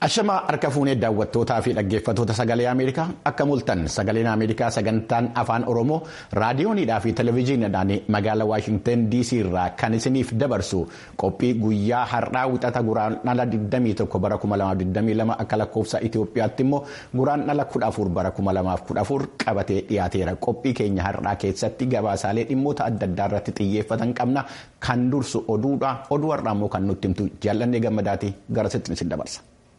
Ashamaa harka fuunee daawwattootaa fi dhaggeeffattoota sagalee Ameerikaa akka mul'atan sagaleen Ameerikaa sagantaan afaan Oromoo raadiyoonidhaa fi televezyiiniidhaan magaalaa Waashinten DC irraa kan isiniif dabarsu qophii guyyaa har'aa wixata guraandhala 21 bara 2022 akka lakkoofsa Itoophiyaatti immoo guraandhala 14 bara 2014 qabatee dhiyaateera. Qophii keenya har'aa keessatti gabaasaalee dhimmoota adda addaa irratti xiyyeeffatan qabna. Kan dursu oduudha. Oduu har'aa immoo kan nutti himtu jaallannee gammadaati gara sitti isin dabarsa.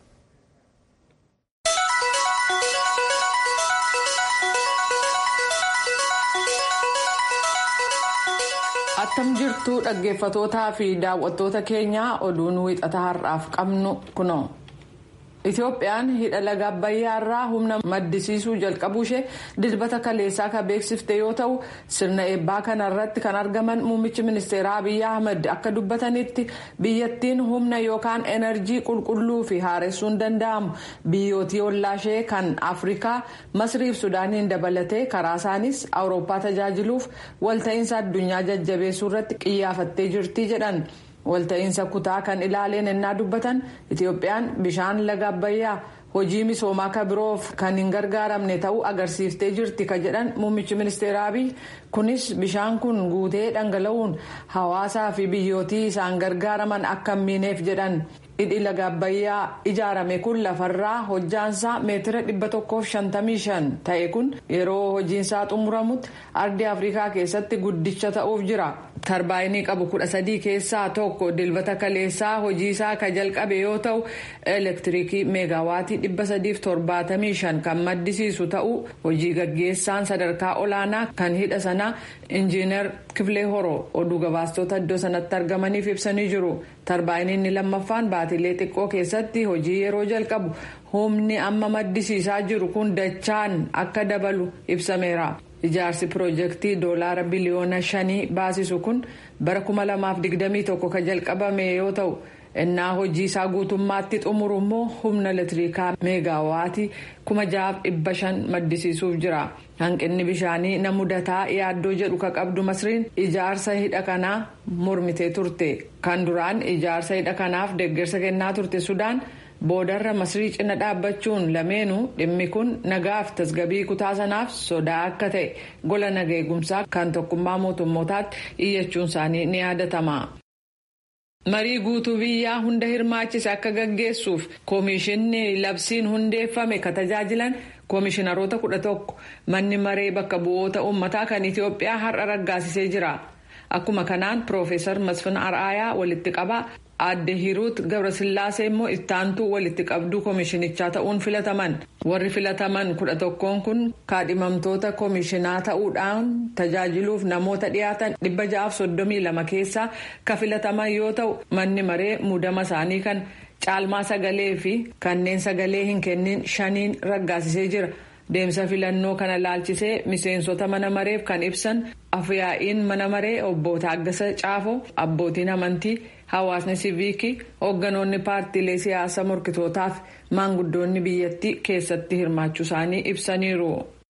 attam jirtu dhaggeeffatootaa fi daawwattoota keenya oduun wixata har'aaf qabnu kunoo. Itoophiyaan hidha laga Abbayyaa irraa humna maddisiisuu jalqabuu ishee dilbata kaleessaa kan beeksifte yoo ta'u sirna eebbaa kana irratti kan argaman muummichi ministeeraa Abiyyi Ahmad akka dubbatanitti biyyattiin humna yookaan enerjii qulqulluu fi haaressuun danda'amu biyyootii ollaashee kan Afrikaa Masriif Sudaaniin dabalatee karaa isaanis Awurooppaa tajaajiluuf walta'iinsa addunyaa jajjabeessuu irratti xiyyeeffattee jirti jedhan. walta'iinsa kutaa kan ilaaleen ennaa dubbatan itoophiyaan bishaan laga abbayyaa hojii misoomaa ka biroof kan hin gargaaramne ta'uu agarsiiftee jirti ka jedhan muummichi ministeera abiy kunis bishaan kun guutee dhangala'uun hawaasaa fi biyyootii isaan gargaaraman akka hin miineef jedhan hidhi laga abbayyaa ijaarame kun lafarraa hojjaansaa meetira 155 ta'e kun yeroo hojiinsaa xumuramutti ardii afrikaa keessatti guddicha ta'uuf jira. tarbaayinii qabu kudha sadii keessaa tokko dilbata kaleessaa hojiisaa ka jalqabe yoo ta'u elektiriikii meegaawaatii dhibba sadiif torbaatamii shan kan maddisiisu ta'uu hojii gaggeessaan sadarkaa olaanaa kan hidha sanaa injiinar kifilee horoo oduu gabaastota iddoo sanatti argamaniif ibsanii jiru tarbaayiniin lammaffaan baatilee xiqqoo keessatti hojii yeroo jalqabu humni amma maddisiisaa jiru kun dachaan akka dabalu ibsameera. ijaarsi piroojeektii doolaara biliyoona shanii baasisu kun bara 2021 kan jalqabame yoo ta'u innaa hojii isaa guutummaatti xumuru immoo humna elektiriikaa meegaawaatii 6,500 maddisiisuuf jira hanqinni bishaanii na mudataa yaaddoo jedhu ka qabdu masriin ijaarsa hidha kanaa mormitee turte kan duraan ijaarsa hidha kanaaf deeggarsa kennaa turte sudaan. boodarra masrii cina dhaabbachuun lameenuu dhimmi kun nagaaf tasgabii kutaa sanaaf sodaa akka ta'e gola naga eegumsaa kan tokkummaa mootummootaatti iyyachuun isaanii ni yaadatama. marii guutuu biyyaa hunda hirmaachise akka gaggeessuuf koomishinni labsiin hundeeffame ka tajaajilan koomishinaroota kudha tokko manni maree bakka bu'oota uummataa kan itiyoophiyaa har'a raggaasisee jira akkuma kanaan piroofeesar masfin ar'aayaa walitti qabaa. adde hiruut gabrasillaasee immoo ittaantuu walitti qabduu koomishinichaa ta'uun filataman warri filataman kudha tokkoon kun kaadhimamtoota koomishinaa ta'uudhaan tajaajiluuf namoota dhiyaatan dhibba ja'aaf soddomii lama keessaa ka filataman yoo ta'u manni maree muudama isaanii kan caalmaa sagalee fi kanneen sagalee hin kennin shaniin raggaasisee jira. deemsa filannoo kana laalchisee miseensota mana mareef kan ibsan afyaa'iin mana maree obbo Taaggasa Caafoo abbootiin amantii hawaasni siviikii hoogganoonni paartiilee siyaasaa morkitootaaf maanguddoonni biyyattii keessatti hirmaachuu isaanii ibsaniiru.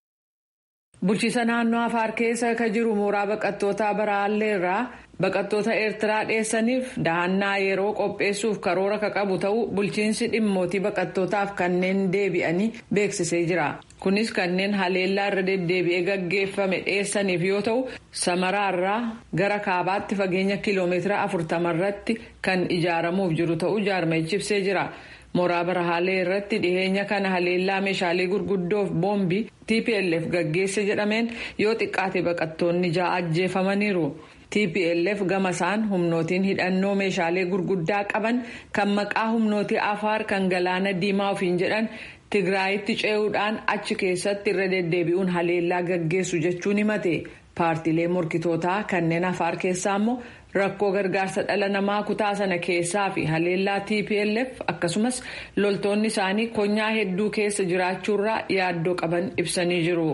bulchiisa naannoo afaar keessa ka jiru mooraa baqattootaa baraallee irraa baqattoota eertiraa dheessaniif dahannaa yeroo qopheessuuf karoora ka qabu ta'uu bulchiinsi dhimmootii baqattootaaf kanneen deebi'anii beeksisee jira kunis kanneen haleellaa irra deddeebi'ee gaggeeffame dheessaniif yoo ta'u samaraarraa gara kaabaatti fageenya kiloomeetira afurtama irratti kan ijaaramuuf jiru ta'uu jaarmayichi ibsee jira. mooraa barahaalee irratti dhiheenya kana haleellaa meeshaalee gurguddoof boombii tplf gaggeesse jedhameen yoo xiqqaate baqattoonni ja'a ajjeefamaniiru tplf gama isaan humnootiin hidhannoo meeshaalee gurguddaa qaban kan maqaa humnootii afaar kan galaana diimaa ofiin jedhan tigraayitti ce'uudhaan achi keessatti irra deddeebi'uun haleellaa gaggeessu jechuun himate paartiilee morkitootaa kanneen afaar keessaa immoo. rakkoo gargaarsa dhala namaa kutaa sana keessaa fi haleellaa tplf akkasumas loltoonni isaanii konyaa hedduu keessa jiraachuurraa yaaddoo qaban ibsanii jiru.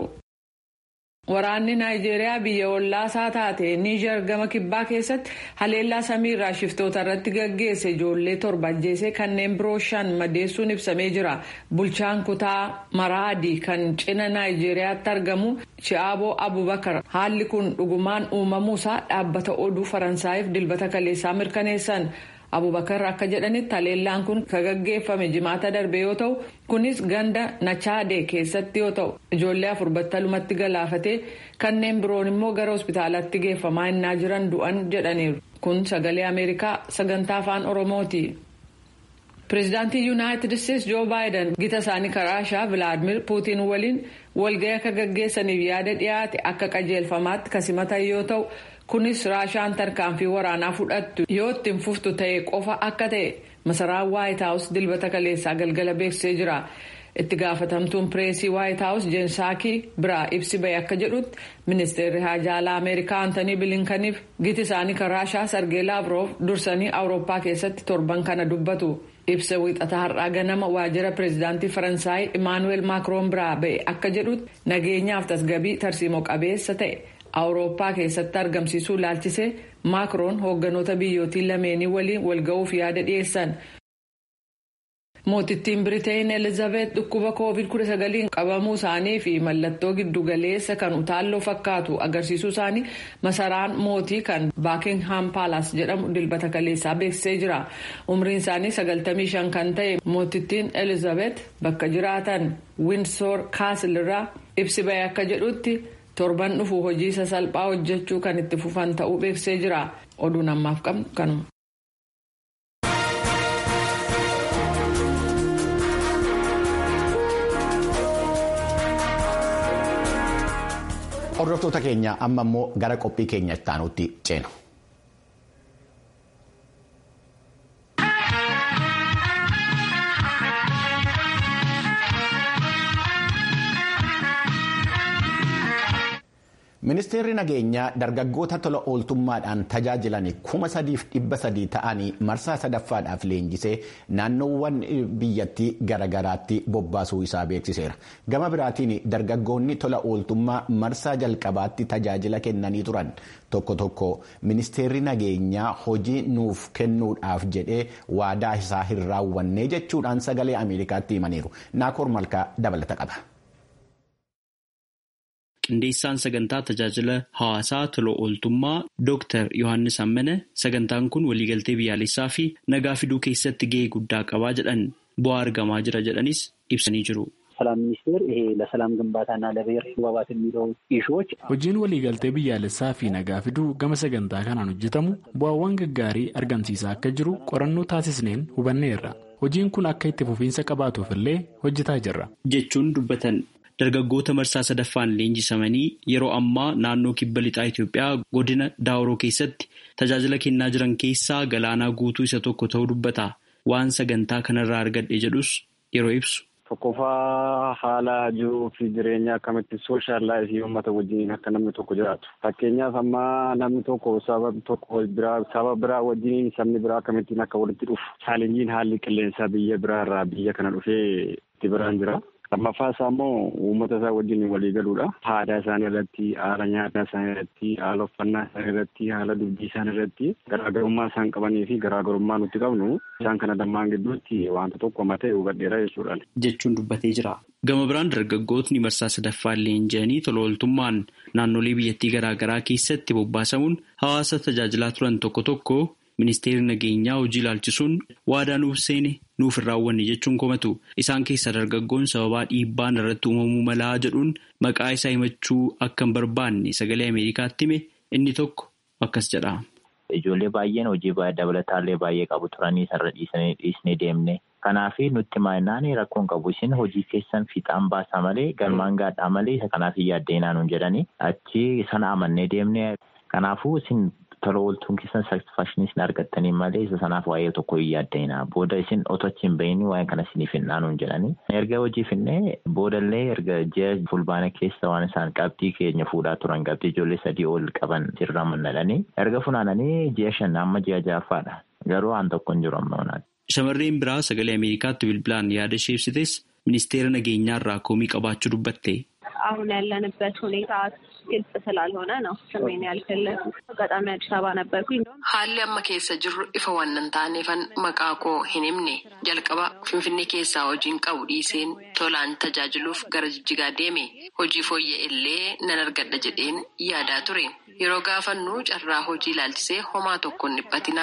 Waraanni Naayijeeriyaa biyya ollaasaa taate Niijar gama kibbaa keessatti haleellaa samiirraa shiftoota irratti gaggeesse ijoollee torba ajjeesee kanneen biroo shan madeessuun ibsamee jira. Bulchaan kutaa Maraadii kan cina Naayijeriyaatti argamu Chi'aaboo Abubakar haalli kun dhugumaan uumamuusaa dhaabbata oduu Faransaayif dilbata kaleessaa mirkaneessan. abubakar akka jedhanitti haleellaan kun kan gaggeeffame jimaata darbe yoo ta'u kunis ganda nachaadee keessatti yoo ta'u ijoollee afur battalumatti galaafatee kanneen biroon immoo gara hospitaalatti geeffamaa innaa jiran du'an jedhaniiru kun sagalee ameerikaa sagantaa afaan oromooti. pireezidaantii yuunaayitid isteetsi joo baayiden gita isaanii raashaa vilaadimir puutiin waliin walga'ii akka gaggeessaniif yaada dhiyaate akka qajeelfamaatti kasimatan yoo ta'u kunis raashaan tarkaanfii waraanaa fudhattu yoo ittiin fuftu ta'e qofa akka ta'e masaraan waayit haawus dilbata kaleessaa galgala beeksisee jira. itti gaafatamtuun pireesii waayit haawus jeensaakii biraa ibsi bahe akka jedhutti ministeerri haajaalaa ameerikaa antanii bilinkaniif giti isaanii kan raashaa sargee laavroof dursanii awurooppaa keessatti torban kana dubbatu ibsa wiixata har'aa ganama waajjira pireezidaantii faransaay imaanuweel maakroon biraa bahe akka jedhutti nageenyaaf tasgabii tarsiimoo qabeessa ta'e awurooppaa keessatti argamsiisuu laalchisee maakroon hoogganoota biyyootii lameenii waliin walga'uuf yaada dhiyeessan. mootittiin biriteen elizabeet dhukkuba koovid 19 qabamuu isaanii fi mallattoo giddugaleessa kan utaalloo fakkaatu agarsiisuu isaanii masaraan mootii kan baakingham paalaas jedhamu dilbata kaleessaa beeksisee jira umriin isaanii 95 kan ta'e mootittiin elizabeet bakka jiraatan winsoor kaasl irraa ibsi bahee akka jedhutti torban dhufu hojii sasalphaa hojjechuu kan itti fufan ta'uu beeksisee jira oduun ammaaf qabnu kanuma. Hordoftoota keenya amma immoo gara qophii keenya itti aanutti ceenu. Ministeerri nageenyaa dargaggoota tola ooltummaadhaan tajaajilan kuma sadiif dhibba sadii ta'anii marsaa sadaffaadhaaf leenjisee naannoowwan biyyattii garaagaraatti bobbaasuu isaa beeksiseera. Gama biraatiin dargaggoonni tola ooltummaa marsaa jalqabaatti tajaajila kennanii turan tokko tokko ministeerri nageenyaa hojii nuuf kennuudhaaf jedhee waadaa isaa hin raawwanne jechuudhaan sagalee Ameerikaatti himaniiru. Naakoor Malkaa dabalata qaba. qindeessaan sagantaa tajaajila hawaasaa tola ooltummaa Dr. Yohaannis Ammane sagantaan kun waliigaltee biyyaalessaa fi nagaa fiduu keessatti gahee guddaa qabaa jedhan bu'aa argamaa jira jedhanis ibsanii jiru. ሰላም ሚኒስቴር ይሄ ለሰላም ግንባታና ለብሔር መግባባት የሚለው ኢሹዎች hojiin waliigaltee biyyaalessaa fi nagaa fiduu gama sagantaa kanaan hojjetamu bu'aawwan gaggaarii argamsiisaa akka jiru qorannoo taasisneen hubanneerra hojiin kun akka itti fufiinsa qabaatuuf illee hojjetaa jirra. jechuun dubbatan. Dargaggoota marsaa sadaffaan leenjisamanii yeroo ammaa naannoo kibba lixaa Itoophiyaa godina Daawuroo keessatti tajaajila kennaa jiran keessaa galaanaa guutuu isa tokko ta'uu dubbata. Waan sagantaa kanarraa argadhe jedhus yeroo ibsu. Tokkoffaa haala jiruu fi jireenya akkamitti sooshaal laayifii uummata wajjin akka namni tokko jiraatu. Fakkeenyaaf amma namni tokko saba tokko biraa saba biraa wajjin sabni biraa akkamittiin akka walitti dhufu. Chaalenjiin haalli qilleensaa biyya biraarraa biyya kana dhufee itti biraan jira. lammaffaa isaa immoo uummata isaa wajjin walii galuudha. Aadaa isaanii irratti, haala nyaataa isaanii irratti, haala uffannaa isaanii irratti, haala dubbii isaanii irratti garaagarummaa isaan qabanii fi garaagarummaa nuti qabnu isaan kana lamaan gidduutti wanta tokko matee hubadheera jechuudha. Jechuun dubbatee jira. Gama biraan dargaggootni marsaa sadaffaan leenji'anii tola ooltummaan naannolee biyyattii garaagaraa keessatti bobbaasamuun hawaasa tajaajilaa turan tokko tokko ministeerri nageenyaa hojii ilaalchisuun waadaa nuuf seene nuuf hin raawwanne jechuun komatu isaan keessaa dargaggoon sababaa dhiibbaan irratti uumamuu malaa jedhuun maqaa isaa himachuu akka hin barbaanne sagalee ameerikaatti hime inni tokko akkas jedha. Ijoollee baay'een hojii dabalataallee baay'ee qabu turanii sarara dhiisanii dhiisnee deemne. Kanaaf nutti maayinaan rakkoon qabu isin hojii keessan fiixaan baasaa malee galmaan gaadhaa malee isa kanaaf hin yaaddeenaa nuun jedhanii achi sana amannee deemne. Kanaafuu isin tola ooltuun keessan satisfakshinii isin argattanii malee isa sanaaf waa'ee tokko hin yaaddeenaa. Booda isin otoo achi hin bahinii waa'ee kana isiniif hin nuun jedhanii. Erga hojii finnee boodallee erga ji'a fulbaana keessa waan isaan qabxii keenya fuudhaa turan qabxii ijoollee sadii ol qaban sirra mannadhanii. Erga funaananii ji'a shan amma ji'a ja'affaadha. Garuu waan tokko hin jiru amma Shamarreen biraa sagalee Ameerikaatti bilbilaan yaada ishee ibsites ministeera nageenyaa irraa komii qabaachuu dubbatte. አሁን ያለንበት ሁኔታ ግልጽ ስላልሆነ ነው ስሜን ያልፈለጉት። አጋጣሚ አዲስ አበባ ነበርኩኝ። haalli amma keessa jirru ifa waan hin taaneefan maqaa koo hin himne jalqaba finfinnee keessaa hojiin qabu dhiiseen tolaan tajaajiluuf gara jijjigaa deeme hojii fooyya'e illee nan argadha jedheen yaadaa ture yeroo gaafannu carraa hojii ilaalchisee homaa tokko hin dhiphatinaa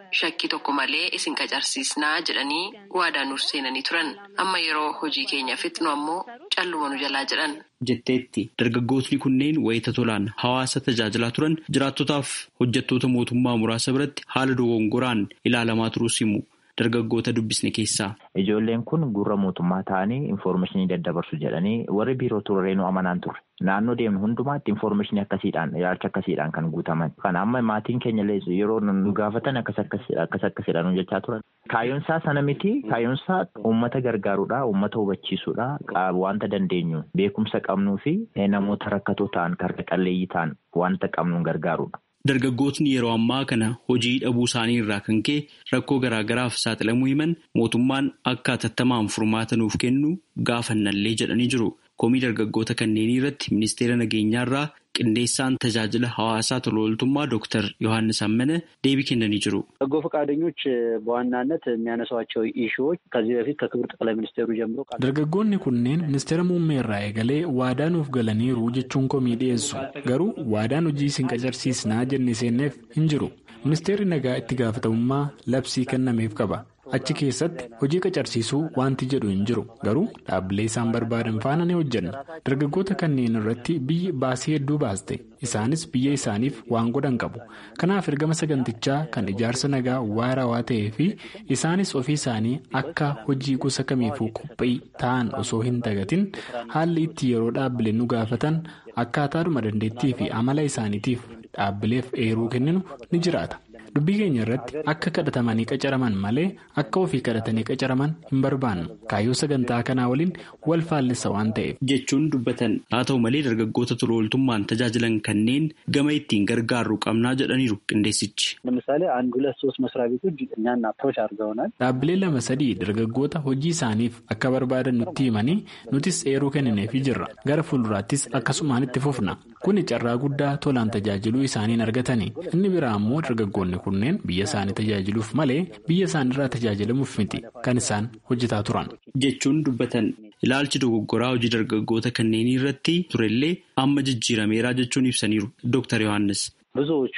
shakkii tokko malee isin qacarsiisnaa jedhanii waadaa nuuf seenanii turan amma yeroo hojii keenya fixnu ammoo calluma nu jalaa jedhan. jetteetti dargaggootni kunneen wayita tolaan hawaasa tajaajilaa turan jiraattotaaf hojjettoota mootummaa muraasa biratti haala dogongoraan ilaalamaa turuus himu. dargaggoota dubbisne keessaa. Ijoolleen kun gurra mootummaa ta'anii infoormeeshinii daddabarsu jedhanii warri biiroo turreenuu amanaan turre. Naannoo deemnu hundumaatti infoormeeshinii akkasiidhaan ilaalcha akkasiidhaan kan guutaman. Kan amma maatiin keenya yeroo nu gaafatan akkas akkasidhaan nu jechaa turan. Kaayyoonsaa sana miti kaayyoonsaa uummata gargaaruudha uummata hubachiisuudha wanta dandeenyu beekumsa qabnuu fi namoota rakkatoo ta'an karra qalleeyyii ta'an wanta qabnuun gargaaruudha. Dargaggootni yeroo ammaa kana hojii dhabuu isaanii irraa kan ka'e rakkoo garaagaraaf saaxilamuu himan mootummaan akka hatattamaan furmaata nuuf kennu gaafannallee jedhanii jiru. Komii dargaggoota kanneenii irratti ministeera nageenyaa irraa qindeessaan tajaajila hawaasaa tola ooltummaa Dr. Yohaannis Ammane deebii kennanii jiru. በጎ ፈቃደኞች በዋናነት የሚያነሷቸው ኢሹዎች ከዚህ በፊት ከክቡር ጠቅላይ ሚኒስቴሩ ጀምሮ dargaggoonni kunneen ministeera muummee irraa eegalee waadaa nuuf galaniiru jechuun komii dhiyeessu garuu waadaan hojii isin qacarsiisnaa jennee seenneef hin jiru ministeerri nagaa itti gaafatamummaa labsii kennameef qaba. achi keessatti hojii qacarsiisuu wanti jedhu hin jiru garuu dhaabbilee isaan barbaadan faana ni hojjenna dargaggoota kanneen irratti biyyi baasii hedduu baaste isaanis biyya isaaniif waan godhan qabu kanaaf ergama sagantichaa kan ijaarsa nagaa waarawaa ta'ee fi isaanis ofii isaanii akka hojii gosa kamiifuu qophii ta'an osoo hin dagatin haalli itti yeroo dhaabbileen nu gaafatan akkaataadhuma dandeettii fi amala isaaniitiif dhaabbileef eeruu kenninu ni jiraata. dubbii keenya irratti akka kadhatamanii qacaraman malee akka ofii kadhatanii qacaraman hin barbaannu kaayyoo sagantaa kanaa waliin wal faallisa waan ta'eef. jechuun dubbatan haa ta'u malee dargaggoota tola ooltummaan tajaajilan kanneen gama ittiin gargaarru qabnaa jedhaniiru qindeessichi. ለምሳሌ አንድ ሁለት ሶስት መስሪያ ቤቶች እኛን አፕሮች አድርገውናል። dhaabbilee lama sadii dargaggoota hojii isaaniif akka barbaadan nutti himanii nutis eeruu kennineefii jirra gara fuulduraattis akkasumaan itti fufna kuni carraa guddaa tolaan tajaajiluu isaaniin argatanii inni biraa ammoo dargaggoonni kunneen biyya isaanii tajaajiluuf malee biyya isaaniirraa tajaajilamuuf miti kan isaan hojjetaa turan. jechuun dubbatan ilaalchi dogoggoraa hojii dargaggoota kanneenii irratti turellee amma jijjiirameeraa jechuun ibsaniiru Dr. Yohaannis. ብዙዎቹ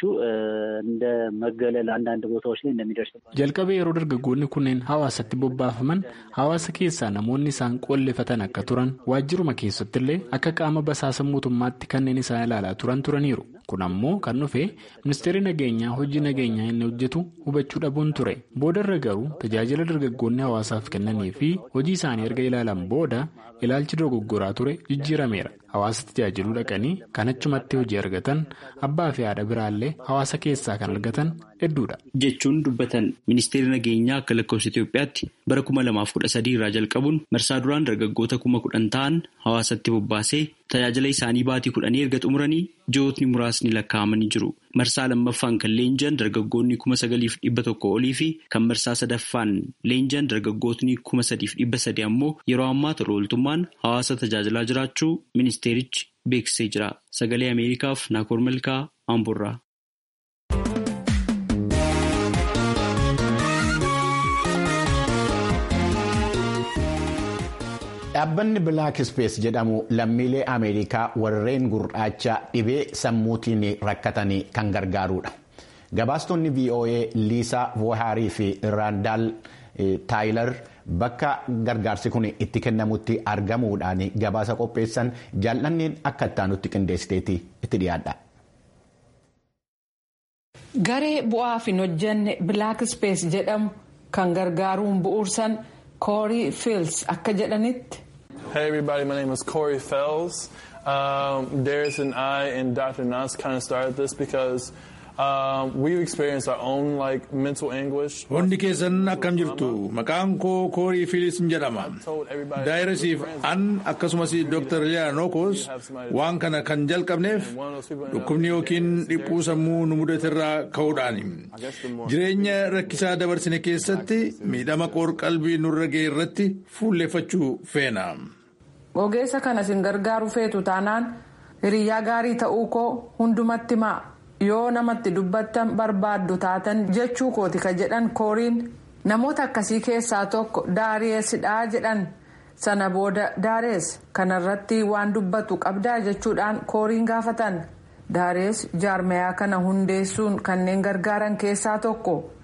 እንደ መገለል አንዳንድ ቦታዎች ላይ እንደሚደርስባቸው jalqaba yeroo dargaggoonni kunneen hawaasatti bobbaafaman hawaasa keessaa namoonni isaan qolleeffatan akka turan waajjiruma keessattillee akka qaama basaasa mootummaatti kanneen isaan ilaalaa turan turaniiru kun ammoo kan dhufe ministeerri nageenyaa hojii nageenyaa inni hojjetu hubachuu dhabuun ture boodarra garuu tajaajila dargaggoonni hawaasaaf kennanii fi hojii isaanii erga ilaalan booda ilaalchi dogoggoraa ture jijjiirameera hawaasa tajaajiluu dhaqanii kan achumatti hojii argatan abbaa fi haadha biraallee hawaasa keessaa kan argatan hedduudha. jechuun dubbatan ministeerri nageenyaa akka lakkoofsa Itoophiyaatti bara kuma lamaaf kudha sadii irraa jalqabuun marsaa duraan dargaggoota kuma kudhan ta'an hawaasatti bobbaasee tajaajila isaanii baatii kudhanii erga xumuranii ji'ootni muraasni lakkaa'amanii jiru. Marsaa lammaffaan kan leenji'an dargaggoonni kuma sagaliif dhibba tokko olii fi kan marsaa sadaffaan leenji'an dargaggootni kuma sadiif dhibba sadi ammoo yeroo ammaa tola ooltummaan hawaasa tajaajilaa jiraachuu ministeerichi beeksisee jira. Sagalee Ameerikaaf Naakoor Malkaa Amburraa. Dhaabbanni Black Space jedhamu lammiilee Ameerikaa warreen gurraacha dhibee sammuutiin rakkatanii kan gargaarudha. Gabaastonni VOA Liisaa Vohaarii fi Raandaal Taayilar bakka gargaarsi kun itti kennamutti argamuudhaan gabaasa qopheessan jaallanneen akka ittaanutti qindeessiteeti itti dhiyaadha. Garee bu'aaf hin hojjenne Black Space jedhamu kan gargaaruun bu'uursan Corey Fields akka jedhanitti. Hey everybody, my name is Corey Fells. Um, Darius and I and Dr. Nas kind of started this because um, we've experienced our own like mental anguish. Hundi keessan akkam jirtu maqaan koo koorii fiilis jedhama. Daayirasiif an akkasumas Dr. Liyaanokos waan kana kan jalqabneef dhukkubni yookiin dhiphuu sammuu nu mudaterraa ka'uudhaani. Jireenya rakkisaa dabarsine keessatti miidhama qoor-qalbii nurra ga'e irratti fuulleeffachuu feena. Ogeessa kana sin gargaaru feetu taanaan hiriyyaa gaarii ta'uu koo hundumatti himaa. yoo namatti dubbattan barbaaddu taatan jechuu kooti ka jedhan kooriin namoota akkasii keessaa tokko daareessidhaa jedhan sana booda daarees kanarratti waan dubbatu qabdaa jechuudhaan kooriin gaafatan daarees jaarmayaa kana hundeessuun kanneen gargaaran keessaa tokko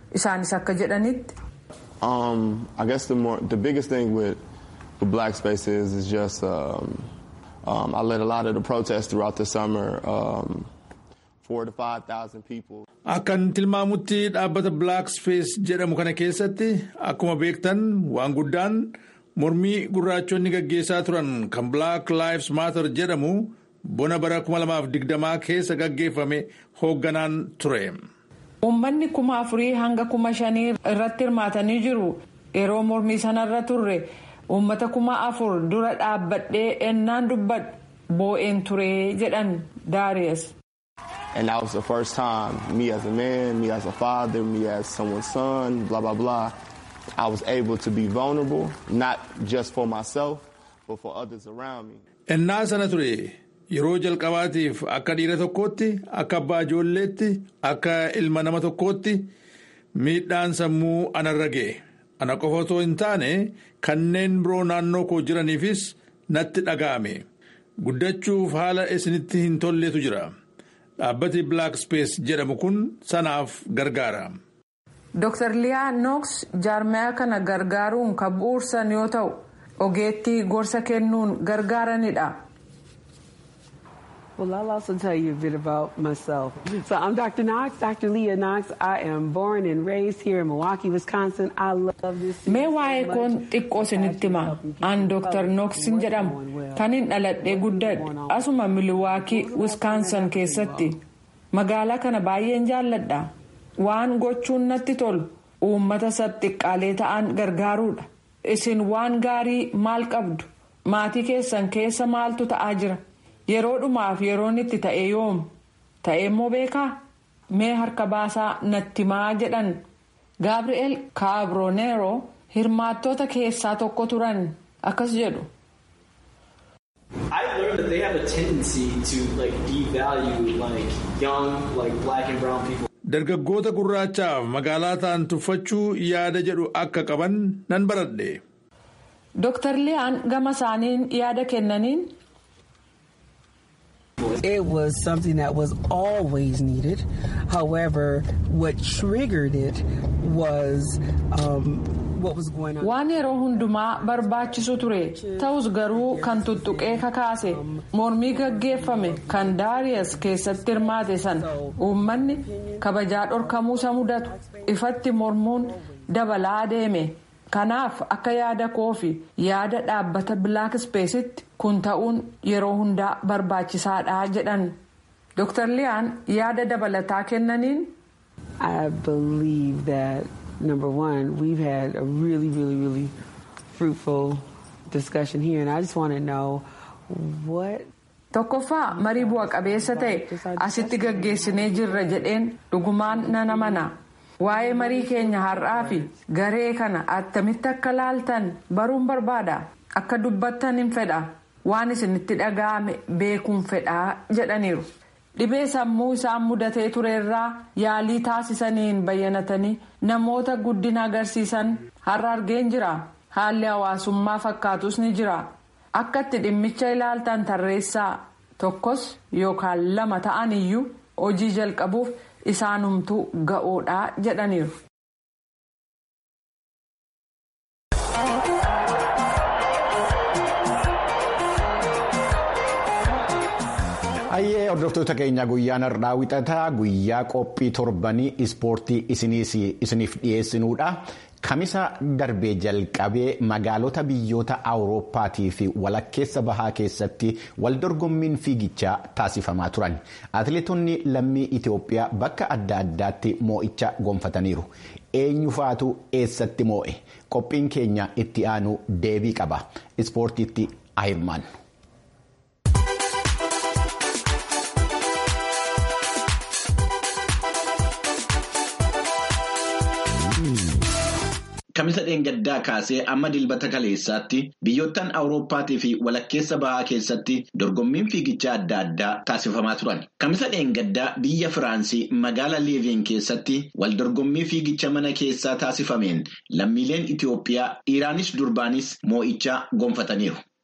isaanis akka jedhanitti. Um, I guess the more the biggest thing with, with Black Space is is just um, um, I led a lot of the protests throughout the summer. Um, four to five thousand people. Akkan tilmaamutti dhaabbata Black Space jedhamu kana keessatti akkuma beektan waan guddaan mormii gurraachonni gaggeessaa turan kan Black Lives Matter jedhamu bona bara 2020 keessa gaggeeffame hoogganaan ture. Uummanni kuma afurii hanga kuma shanii irratti hirmaatanii jiru. Yeroo mormii sanarra turre uummata kuma afur dura dhaabbadhee ennaan dubbadhu boo'een ture jedhan Daariyas. And that was the first time, me as a man, me as a father, me as someone's son, blah, blah, blah, I was able to be vulnerable, not just for myself, but for others around me. Ennaa sana ture yeroo jalqabaatiif akka dhiira tokkootti, akka abbaa ijoolleetti, akka ilma nama tokkootti miidhaan sammuu anarra ga'e. Ana qofa otoo hin taane kanneen biroo naannoo koo jiraniifis natti dhaga'ame. Guddachuuf haala isinitti hin tolletu jira. Dhaabbati Black Space jedhamu kun sanaaf gargaara. Dr. Liyaa Nooks jaarmaya kana gargaaruun kan bu'uursan yoo ta'u, ogeettii gorsa kennuun gargaaranidha. Well, I'll also tell you a bit about myself. So I'm Dr. Knox, Dr. Leah Knox. I am born and raised here in Milwaukee, Wisconsin. I love this. Mee waa'ee koon xiqqoo isinitti hima. An Dr. Knoxin jedhama. Kanin dhaladhee guddadhe. Asuma Milwaukee, Wisconsin keessatti. Magaalaa kana baay'een jaalladha. Waan gochuun natti tolu uummata sabxiqqaalee ta'an gargaaruudha. Isin waan gaarii maal qabdu? Maatii keessan keessa maaltu ta'aa jira? Yeroo dhumaaf yeroon itti ta'e yoom? Ta'e immoo beekaa? Mee harka baasaa natti maa jedhan. Gabri'eel Kaabroneero hirmaattoota keessaa tokko turan akkas jedhu. I learned that they have a tendency to like devalue like young like black and brown people. Dargaggoota gurraachaaf magaalaa ta'an tuffachuu yaada jedhu akka qaban nan baradhe. Dr. Liyaan gama isaaniin yaada kennaniin. It was something that was always needed. However, what triggered it was um, what was going on. Waan yeroo hundumaa barbaachisu ture. Ta'us garuu kan tuttuqee kakaase mormii gaggeeffame kan Daariyas keessatti hirmaate san uummanni kabajaa dhorkamuusa mudatu ifatti mormuun dabalaa deeme. Kanaaf akka yaada koofi yaada dhaabbata Black Space'itti kun ta'uun yeroo hundaa barbaachisaadha jedhan. Dr. Liyaan yaada dabalataa kennaniin. I believe that number one, we've had a really, really, really fruitful discussion here, and I just want to know what. Tokkoffaa marii bu'a qabeessa ta'e asitti gaggeessinee jirra jedheen dhugumaan nan amana. Waa'ee marii keenya har'aa fi garee kana attamitti akka laaltan baruun barbaada. Akka dubbattan hin fedha. Waan isinitti dhaga'ame beekuun fedhaa jedhaniiru. Dhibee sammuu isaan mudatee turerraa yaalii taasisaniin bayyanatanii namoota guddina agarsiisan har'a argeen jira. Haalli hawaasummaa fakkaatus ni jira. Akka itti dhimmicha ilaaltan tarreessaa tokkos yookaan lama ta'an iyyuu hojii jalqabuuf isaanumtuu ga'oodha jedhaniiru. Ayyee hordoftoota keenya guyyaan har'aa wixataa guyyaa qophii torbanii ispoortii isiniif dhiyeessinuudha. Kamisa darbee jalqabee magaalota biyyoota awurooppaatii fi walakkeessa bahaa keessatti waldorgommiin fiigichaa taasifamaa turan. Atileetonni lammii Itoophiyaa bakka adda addaatti moo'icha gonfataniiru. Eenyufaatu eessatti moo'e? Qophiin keenya itti aanu deebii qaba. Ispoortiitti ahirmaan. Kamisa dheengaddaa kaasee amma dilbata kaleessaatti biyyoottan awurooppaatii fi walakkeessa bahaa keessatti dorgommiin fiigichaa adda addaa taasifamaa turan. Kamisa dheengaddaa biyya Firaansii magaalaa Leeveen keessatti wal dorgommii fiigicha mana keessaa taasifameen lammiileen Itoophiyaa dhiiraanis durbaanis moo'ichaa gonfataniiru.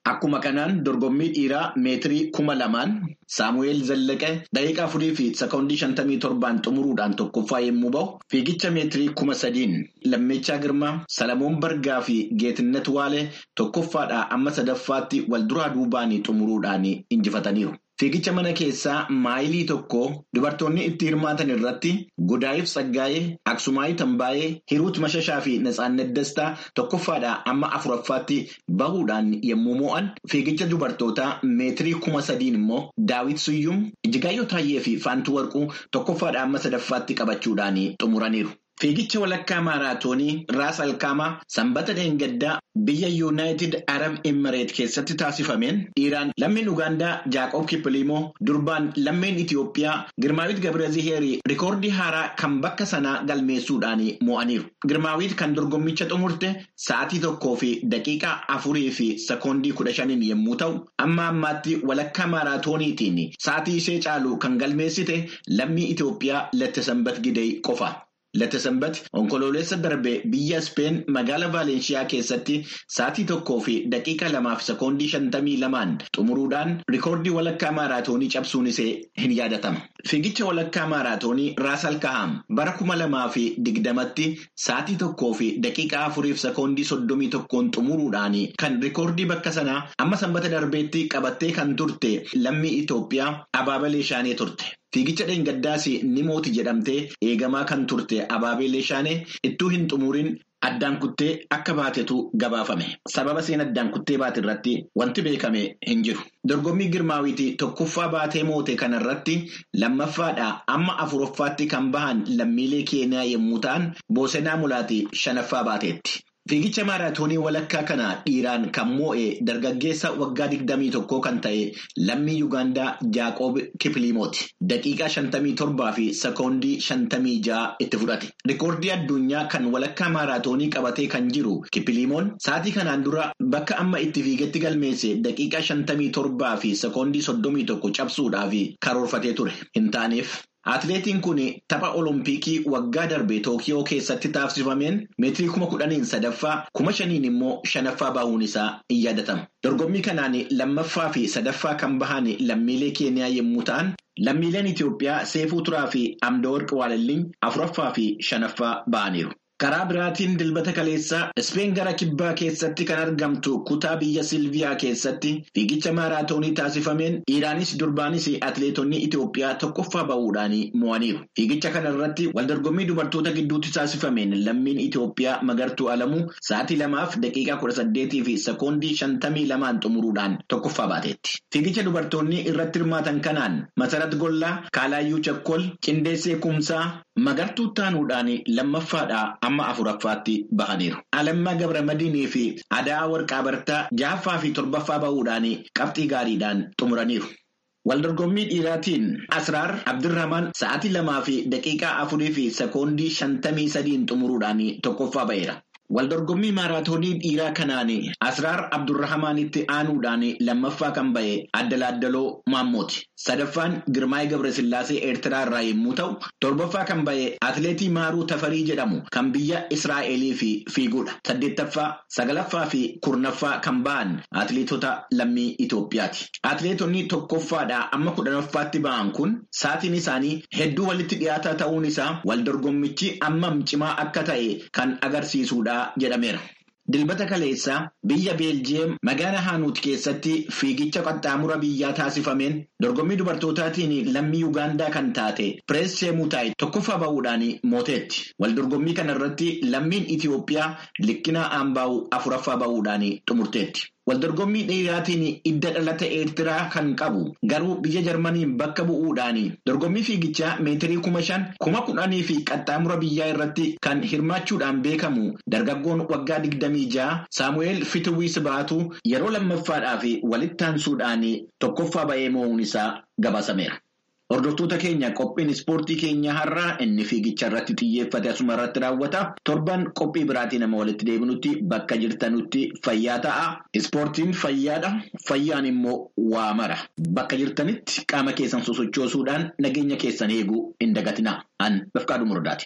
Akkuma kanaan dorgommii dhiiraa meetirii kuma lamaan Saamu'eel Zallaqee daqiiqaa afurii fi sekoondii shantamii torbaan xumuruudhaan tokkoffaa yommuu bahu fiigicha meetirii kuma sadiin Lammichaa Girmaa Salamoon Bargaa fi Geetinnet Waalee tokkoffaadhaa amma sadaffaatti wal duraa duubaan xumuruudhaan injifataniiru. Fiigicha mana keessaa maayilii tokko dubartoonni itti hirmaatan irratti Gudaayif Saggaayee, Aksumaayii Tambaayee, Hiruut Mashashaa fi Natsaannet Dastaa tokkoffaadhaa amma afuraffaatti bahuudhaan yommuu mo'an fiigicha dubartootaa meetirii kuma sadiin immoo Daawit Suyyum, Ijigaayyoo Taayyee fi Faantuu Warquu tokkoffaadhaa amma sadaffaatti qabachuudhaan xumuraniiru. Fiigicha walakkaa maaraatoonii Raas Alkaamaa sanbata dheengaddaa biyya Yuunaayitid Arab Imireet keessatti taasifameen dhiiraan lammiin Ugaandaa Jaaqoob Kippiliimoo durbaan lammiin Itiyoophiyaa Girmaawit Gabraziheerii rikoordii haaraa kan bakka sanaa galmeessuudhaan mo'aniiru. Girmaawit kan dorgommicha xumurte sa'aatii tokkoo fi daqiiqaa afurii fi sekoondii kudha shaniin yommuu ta'u amma ammaatti walakkaa maaraatooniitiin sa'aatii ishee caalu kan galmeessite lammii Itiyoophiyaa Lattisanbat Gidee qofa. Lattisanbat onkoloolessa darbee biyya Speen magaalaa Vaalenshiyaa keessatti sa'aatii tokkoo fi daqiiqa lamaa fi sekoondii shantamii lamaan xumuruudhaan rikoordii walakkaa maaraatoonii cabsuun isee hin yaadatama. Fiigicha walakkaa maaraatoonii Raas Alkahaam bara kuma lamaa fi digdamatti sa'aatii tokkoo fi daqiiqa afurii fi sekoondii soddomii tokkoon xumuruudhaan kan rikoordii bakka sanaa amma sanbata darbeetti qabattee kan turte lammii Itoophiyaa Abaabalee Shaanee turte. Fiigicha dheengaddaas ni mooti jedhamtee eegamaa kan turte Abaabeelee Shaanee ittuu hin xumurin addaan kuttee akka baatetu gabaafame. Sababa isheen addaan kuttee baate irratti wanti beekame hin jiru. Dorgommii Girmaawiti tokkoffaa baatee moote kanarratti lammaffaadhaa amma afuraffaatti kan bahan lammiilee Keeniyaa yommuu ta'an Boosenaa Mulaati shanaffaa baateetti. Fiigicha maaraatoonii walakkaa kana dhiiraan kan moo'e dargaggeessa waggaa digdamii tokkoo kan ta'e lammii Yuugaandaa Jaaqoob Kippiliimooti. Daqiiqaa shantamii torbaa fi sekoondii shantamii ja'a itti fudhate. Rikoordii addunyaa kan walakkaa maaraatoonii qabatee kan jiru Kippiliimoon sa'aatii kanaan dura bakka amma itti fiigetti galmeesse daqiiqaa shantamii torbaa fi sekoondii soddomii tokko cabsuudhaaf karoorfatee ture hin taaneef. Atileetiin kun tapha olompikii waggaa darbe Tookiyoo keessatti taasifameen meetirii kuma kudhaniin sadaffaa kuma shaniin immoo shanaffaa bahuun isaa in yaadatama. Dorgommii kanaan lammaffaa fi sadaffaa kan bahan lammiilee Keeniyaa yommuu ta'an lammiileen Itiyoophiyaa Seefuu Turaa fi Amdawarqi Waalalliin afuraffaa fi shanaffaa bahaniiru. Karaa biraatiin dilbata kaleessaa Ispeen gara kibbaa keessatti kan argamtu kutaa biyya Silviyaa keessatti fiigicha maaraatoonii taasifameen dhiiraanis durbaanis atileetonni Itoophiyaa tokkoffaa bahuudhaan mo'aniiru. Fiigicha kana irratti waldorgommii dubartoota gidduutti taasifameen lammiin Itoophiyaa Magartuu Alamuu sa'aatii lamaaf daqiiqaa kudha saddeetii fi sekoondii shantamii lamaan xumuruudhaan tokkoffaa baateetti. Fiigicha dubartoonni irratti hirmaatan kanaan Masarat Gollaa, Kaalaayyuu Chakkol, Qindeessee Kumsaa, Magartuu Taanuudhaan lammaffaadhaa amma afuraffaatti bahaniiru. Alammaa Gabramadiinii fi Adaa Warqaa Bartaa ja'affaa fi torbaffaa bahuudhaan qabxii gaariidhaan xumuraniiru. Waldorgommii dhiiraatiin Asraar Abdirrahmaan sa'aatii lamaa fi daqiiqaa afurii fi sekoondii shantamii sadiin xumuruudhaan tokkoffaa ba'eera. Waldorgommii maaraatoonii dhiiraa kanaan Asraar Abdurrahmaanitti aanuudhaan lammaffaa kan ba'e Addalaaddaloo Maammooti. Sadaffaan Girmaayii Gabrasillaasee Eertiraa irraa yommuu ta'u, torbaffaa kan ba'e Atileetii Maaruu Tafarii jedhamu kan biyya Israa'elii fi fiiguudha. Saddeettaffaa, sagalaffaa fi kurnaffaa kan ba'an atileetota lammii Itoophiyaati. Atileetonni tokkoffaadhaa amma kudhanaffaatti ba'an kun sa'aatiin isaanii hedduu walitti dhiyaataa ta'uun isaa waldorgommichi ammam cimaa akka ta'e kan agarsiisudha jedhameera. Dilbata kaleessaa biyya Beeljiyeem magaalaa Haanuut keessatti fiigicha qaxxaamura biyyaa taasifameen dorgommii dubartootaatiin lammii Yuugaandaa kan taate Pirees Sheemutaayi tokkoffaa bahuudhaan mooteetti. Waldorgommii kana irratti lammiin Itiyoophiyaa Likkinaa Aambaawu afuraffaa bahuudhaan xumurteetti. Waldorgommii dhiiraatiin idda dhalata Eertiraa kan qabu garuu biyya Jarmaniin bakka bu'uudhaan dorgommii fiigichaa meetirii kuma shan kuma kudhanii fi qaxxaamura biyyaa irratti kan hirmaachuudhaan beekamu dargaggoon waggaa digdamii ja'a Saamu'eel Fitiwiis baatu yeroo lammaffaadhaaf walitti aansuudhaan tokkoffaa ba'ee moo'uun isaa gabaasameera. Hordoftoota keenya qophiin ispoortii keenya har'aa inni fiigicha irratti xiyyeeffate asuma irratti raawwata. Torban qophii biraatii nama walitti deebinutti bakka jirtanutti fayyaa ta'a. Ispoortiin fayyaadha. Fayyaan immoo waa mara. Bakka jirtanitti qaama keessan sosochoosuudhaan nageenya keessan eeguu hin dagatinaa. An Bafqaaduu Murdaati.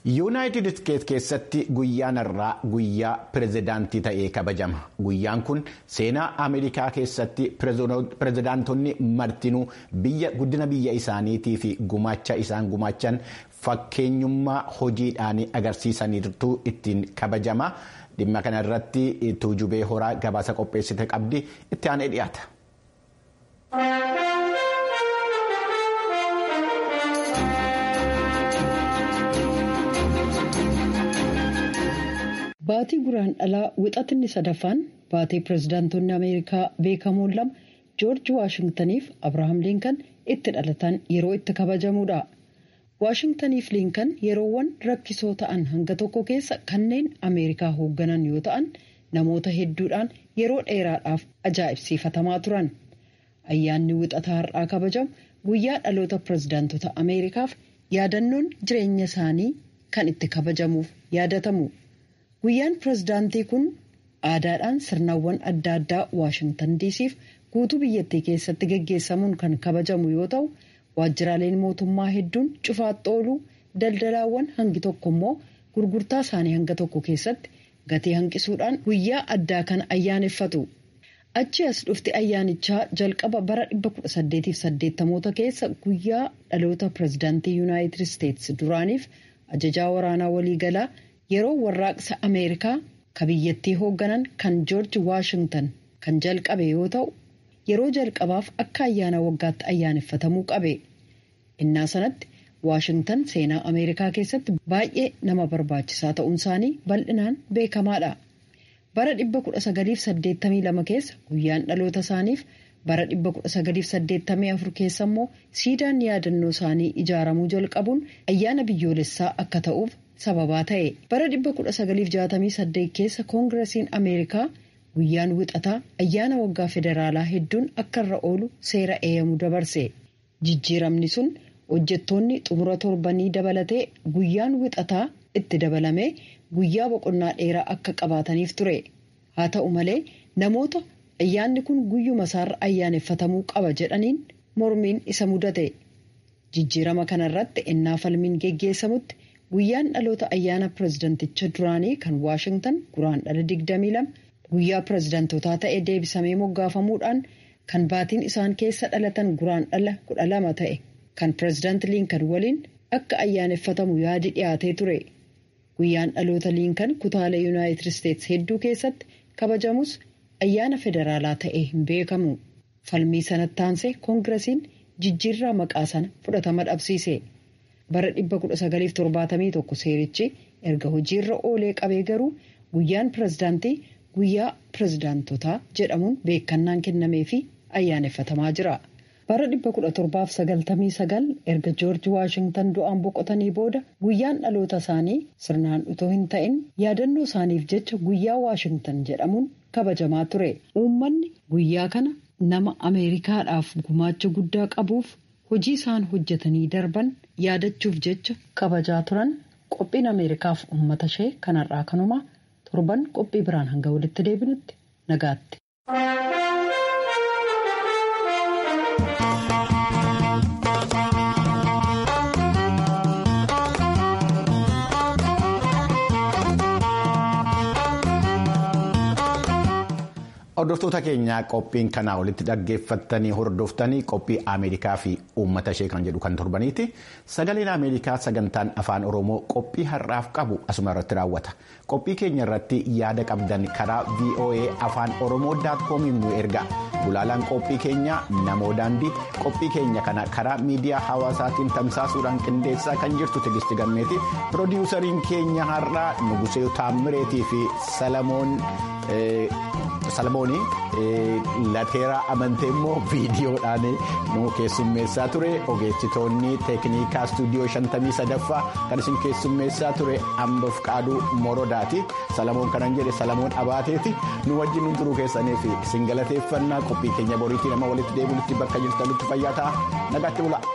yuunaayitid isteetsi keessatti guyyaan irraa guyyaa pirezidaantii ta'ee kabajama guyyaan kun seenaa ameerikaa keessatti pirezidaantonni martinuu biyya guddina biyya isaaniitii fi gumaacha isaan gumaachan fakkeenyummaa hojiidhaan agarsiisaniirtu ittiin kabajama dhimma kana irratti tuujubee horaa gabaasa qopheessite qabdi itti aanee dhiyaata. Baatii guraandhalaa wixatinni sadaffaan baatee pirezidaantonni Ameerikaa beekamoon lama Joorji Waashingtaniif Abirahaam Liinkan itti dhalatan yeroo itti kabajamuudha. Waashingtaniif Liinkan yeroowwan rakkisoo ta'an hanga tokko keessa kanneen Ameerikaa hoogganan yoo ta'an namoota hedduudhaan yeroo dheeraadhaaf ajaa'ibsiifatamaa turan. Ayyaanni wixataa har'aa kabajamu guyyaa dhaloota pirezidaantota Ameerikaaf yaadannoon jireenya isaanii kan itti kabajamuuf yaadatamu. Guyyaan pirezidaantii kun aadaadhaan sirnawwan adda addaa Waashingtan diisiif guutuu biyyattii keessatti gaggeessamuun kan kabajamu yoo ta'u, waajjiraaleen mootummaa hedduun cufaatti ooluu daldalaawwan hangi tokko immoo gurgurtaa isaanii hanga tokko keessatti gatii hanqisuudhaan guyyaa addaa kana ayyaaneffatu. Achi as dhufti ayyaanichaa jalqaba bara 1880 keessa guyyaa dhaloota pirezidaantii Yuunaayitid Isteetsi duraaniif ajajaa waraanaa waliigalaa. yeroo warraaqsa ameerikaa ka biyyattii hoogganan kan joorji waashingtan kan jalqabe yoo ta'u yeroo jalqabaaf akka ayyaana waggaatti ayyaaneffatamuu qabe innaa sanatti waashingtan seenaa ameerikaa keessatti baay'ee nama barbaachisaa ta'uun isaanii bal'inaan beekamaadha bara 1982 keessa guyyaan dhaloota isaaniif bara 1984 keessa immoo siidaan yaadannoo isaanii ijaaramuu jalqabuun ayyaana biyyoolessaa akka ta'uuf sababaa ta'e bara 1968 keessa koongirasiin ameerikaa guyyaan wixataa ayyaana waggaa federaalaa hedduun akka irra oolu seera eeyyamu dabarse jijjiiramni sun hojjettoonni xumura torbanii dabalatee guyyaan wixataa itti dabalamee guyyaa boqonnaa dheeraa akka qabaataniif ture haa ta'u malee namoota ayyaanni kun guyyuma isaarra ayyaaneffatamuu qaba jedhaniin mormiin isa mudate jijjiirama kanarratti ennaa falmiin geggeessamutti. guyyaan dhaloota ayyaana pirezidanticha duraanii kan waashingtan guraandhala 22 guyyaa pirezidantotaa ta'e deebisamee moggaafamuudhaan kan baatiin isaan keessa dhalatan guraandhala 12 ta'e kan pirezidaanti liinkan waliin akka ayyaaneffatamu yaadi dhiyaatee ture guyyaan dhaloota liinkan kutaalee yuunaayitid isteetsi hedduu keessatti kabajamus ayyaana federaalaa ta'e hin beekamu falmii sanatti aansee koongirasiin jijjiirraa maqaa sana fudhatama dhabsiise. bara 1971 seerichi erga hojiirra oolee qabee garuu guyyaan pirezidaantii guyyaa pirezidaantotaa jedhamuun beekannaan kennamee fi ayyaaneffatamaa jira. bara 1799 erga joorji waashingtan du'aan boqotanii booda guyyaan dhaloota isaanii sirnaan utoo hin ta'in yaadannoo isaaniif jecha guyyaa waashingtan jedhamuun kabajamaa ture uummanni guyyaa kana nama ameerikaadhaaf gumaacha guddaa qabuuf hojii isaan hojjetanii darban yaadachuuf jecha kabajaa turan qophiin ameerikaaf uummata ishee kanarraa kanuma torban qophii biraan hanga walitti deebinutti nagaatti. Hordoftoota keenyaa qophiin kanaa olitti dhaggeeffattanii hordoftanii qophii Ameerikaa fi uummata ishee kan jedhu kan torbaniiti. Sagaleen Ameerikaa sagantaan afaan Oromoo qophii har'aaf qabu asuma irratti raawwata. Qophii keenya irratti yaada qabdan karaa VOA afaan Oromoo daatkomiin nu erga. Gulaalaan qophii keenya namoo daandii qophii keenya kana karaa miidiyaa hawaasaatiin tamsaasuudhaan qindeessaa kan jirtu Tigisti Gammeeti. Pirodiisariin keenya har'aa Nugusee Taammireetii fi Salamoon. Salmoonii lateeraa amantee immoo viidiyoodhaan nu keessummeessaa ture ogeessitoonni teeknikaa istuudiyoo 53ffaa kan isin keessummeessaa ture ambaf qaaduu morodaati salamoon kanan jedhe salamoon abaateeti nu wajjin nu turuu keessaniif isin galateeffannaa qophii keenya boriitii nama walitti deebinutti bakka jirtanitti fayyaa ta'a nagaatti bula.